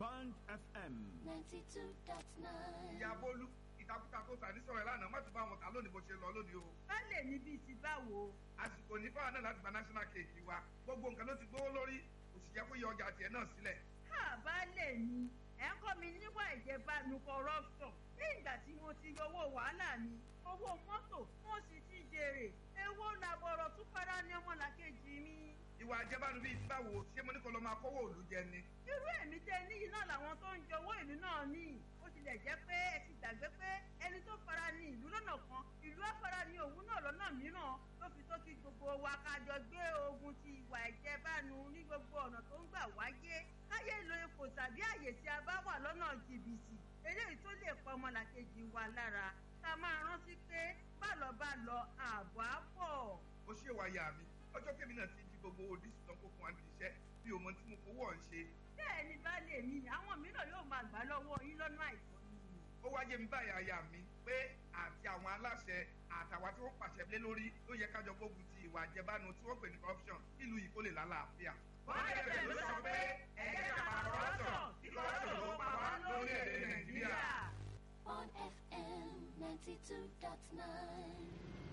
Band FM. ninety two dot nine. ìyá bólú ìtakùtà tó tà ní sọ̀rọ̀ ẹ̀ lánàá má tún bá wọn tà lónìí bó ṣe lọ lónìí o. bá lè níbi ti báwo. àsìkò ní fáwọn náà láti gba national cake wa gbogbo nǹkan ló ti gbówó lórí kò sì yẹ kó yọ ọjà tiẹ̀ náà sílẹ̀. ká bá lè ní ẹ̀ ń kọ́ mi níwà ìjẹbánu corruption ní ìgbà tí mo ti yọ owó wàhálà mi owó mọ́tò mo sì ti jèrè èwo làbọ̀rọ̀ tún fara ní ọmọlàkejì mi. ìwà àjẹbánu bíi báwo ṣé mo ní kó lọ máa kówó òlu jẹ ni. irú èmi tẹ níyì náà làwọn tó ń jọwọ́ ìlú náà ní ó tilẹ̀ jẹ́ pé ẹ ti gbàgbé pé ẹni tó fara ní ìlú lọ́nà kan ìlú á fara ní òun náà lọ́nà mìíràn ló fi tó kí gbogbo wa ká jọ gbé ogun ti ìwà ìjẹbánu ní gbogbo ọ̀nà tó ń gbà wáyé káyé lo ipò tàbí àyè tí a bá wà lọ́nà jìbìtì eléyìí tó lè pa ọmọlàkejì wa lára ká máa rántí pé bálọ̀ bá lọ ààbọ̀ á bọ̀. ó ṣe wá yà mí ọjọ́ kébì náà ti di gbogbo òdìsí tán kó fún wa níbi iṣẹ́ bí o mọ tí mo fowó ọ̀ ń ṣe. bẹ́ẹ̀ ni baálé mi àwọn mìíràn yóò máa gbà lọ́wọ́ yín lọ́nà àìsàn ni. ó wáyé mi báyà aya mi pé àti àwọn aláṣẹ àtàwọn tí wọ́n pàṣẹ lé lórí ló yẹ kájọ gbógun ti ìwà àjẹbánu tí wọ́n pè ní corruption nílùú yìí kó lè lálàáfíà. wọ́n lè bẹ̀rẹ̀ ló sọ pé ẹ̀jẹ̀ ká pa corruption kí corruption ló pa wá lórílẹ̀‐èdè nàìjíríà. Bond FM ninety two dot nine.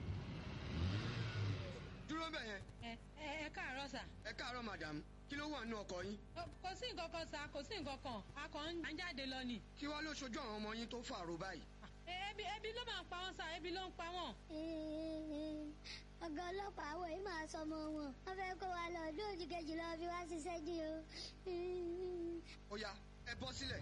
dúró bẹ̀ yẹn ẹ ẹ ẹ káàárọ̀ sà. ẹ káàárọ̀ madam kí ló wà nínú ọkọ̀ yín Ó, kò sí nǹkan kan sà kò sí nǹkan kan a kàn ń jáde lọ ni. kí wàá ló ṣojú àwọn ọmọ yín tó fàrò báyìí. Ẹ, ebi ebi ló máa ń pa wọn sà ebi ló ń pa wọn. ọ̀gá ọlọ́pàá àwọn yìí máa sọmọ wọn wọ́n fẹ́ kó wa lọ ọdún òjì kejì lọ fi wá ṣiṣẹ́ jí o. ó yá ẹ bọ́ sílẹ̀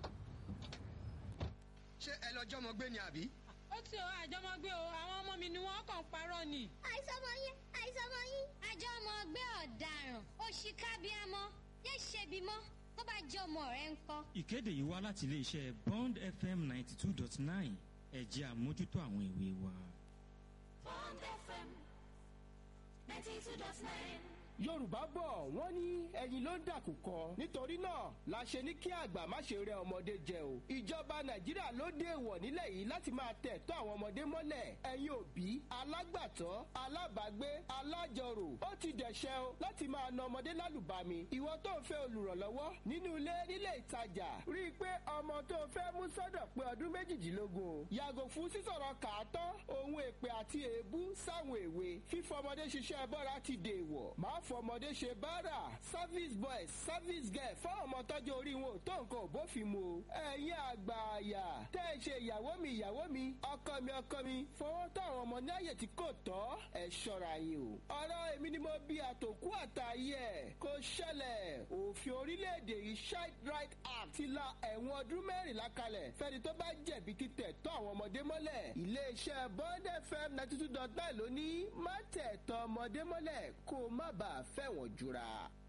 ṣé ẹ lọ jọmọ gbé ni àbí. ó ti ọ àjọmọgbé o àwọn ọmọ mi ni wọn kàn ń parọ́ ni. àìsọmọ yín àìsọmọ yín. àjọ ọmọ ọgbẹ́ ọ̀daràn òṣìkàbíàmọ́ yé ṣebi mọ́ tó bá jẹ́ ọmọ rẹ̀ ń kọ́. ìkéde yìí wá láti iléeṣẹ́ bond fm ninety two dot nine ẹ̀jẹ̀ àmójútó àwọn ìwé wa. Bond FM ninety two dot nine. yorùbá bọ̀ wọ́n ní ẹyin ló ń dàkúkọ nítorí náà la ṣe ní kí àgbà má ṣe rẹ ọmọdé jẹ o ìjọba nàìjíríà ló dé èèwọ̀ nílẹ̀ yìí láti máa tẹ̀ tọ́ àwọn ọmọdé mọ́lẹ̀ ẹ̀yin òbí alágbàtọ́ alábàágbé alájọrò ó ti dẹ̀ṣẹ̀ o láti máa na ọmọdé lálùbami ìwọ tó ń fẹ́ olùrànlọ́wọ́ nínú ilé nílé ìtajà rí i pé ọmọ tó fẹ́ mú sọ́dọ̀ pé ọdún méjìdínlógún o yàgò fún sísọ̀rọ̀ kàátọ́ ohun èpè àti èébú sáwọn èwe fífọmọdé ṣiṣẹ́ bọ́ra ti dèèwọ̀ máa fọmọdé ṣe báárà service boys service girl fáwọn ọmọ tọ́jú orí wọn ò tó nǹkan ò bófin mu o ẹ̀yin àgbà àyà tẹ́ ẹ ṣe ìyàwó mi ìyàwó mi ọkọ mi ọkọ mi fọwọ́ tó àwọn ọmọ ní àyè tí kò tọ́ ẹ ṣọ́ra yín o ọ̀rọ̀ èmi ni mo bí àtòkú àtàyè ẹ̀ kò ṣẹlẹ̀ òfin orílẹ̀-èdè yìí child right act ti la ẹ̀wọ̀n ọdún mẹ́rìnlá kalẹ̀ fẹ́ni tó bá jẹ̀bi títẹ̀ tọ́ àwọn ọmọdé mọ́lẹ̀ iléeṣẹ́ bond fm ninety two dot nine ló ní má tẹ̀ tọ́ ọmọdé mọ́lẹ̀ kó má bàa fẹ̀wọ̀n jura.